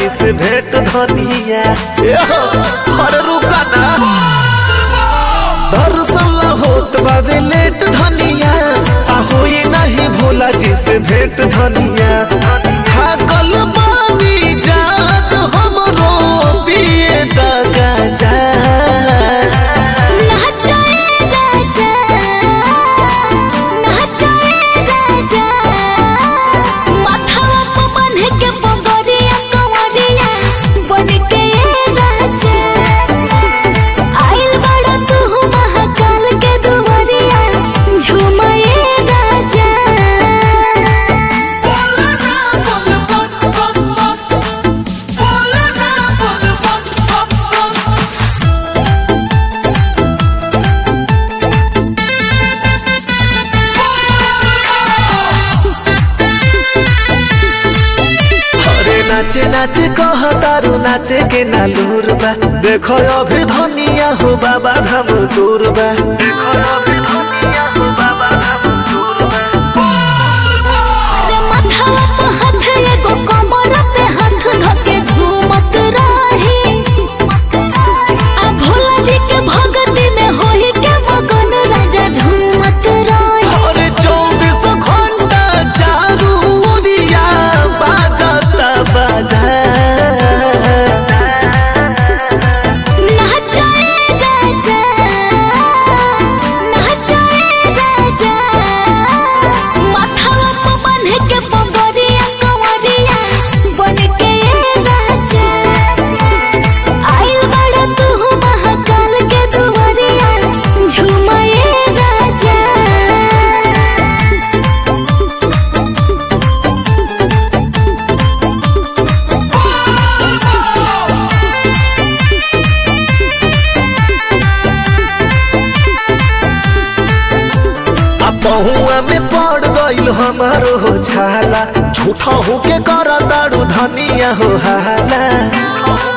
जी से भेंट धनिया एहो, अरे रुका ना दर्शन ला होत बावे लेट धनिया आ होई नहीं भोला जी से भेंट धनिया थाकल बानी जा जो हमरो पिए दगा जा नाचाए राजा नाचाए राजा माथवा पे बांध के बगरिया कंवरिया बन के ये राजा आइल बड़ा तू महाकाल के दुआरिया झूमाए राजा अरे नाचे नाचे कह तारू नाचे के नालूर बा देखो अभी धनिया हो बाबा धाम दूर बा अरे माथवा पे हाथ एगो कमर पे हाथ धके झूमत रही आ भोला जी के भगती में होई के मगन राजा झूमत रही अरे चौबीस घंटा चारू ओरिया बाजता बाजा नाचाए राजा नाचाए राजा माथवा पे बांध के बगरिया कंवरिया बन के ये राजा आइल बड़ा तू महाकाल के दुआरिया झूमाए राजा आ पहुआ में पड़ गइल हमारो हो छाला झूठा हो के कर दारू धनिया हो हाला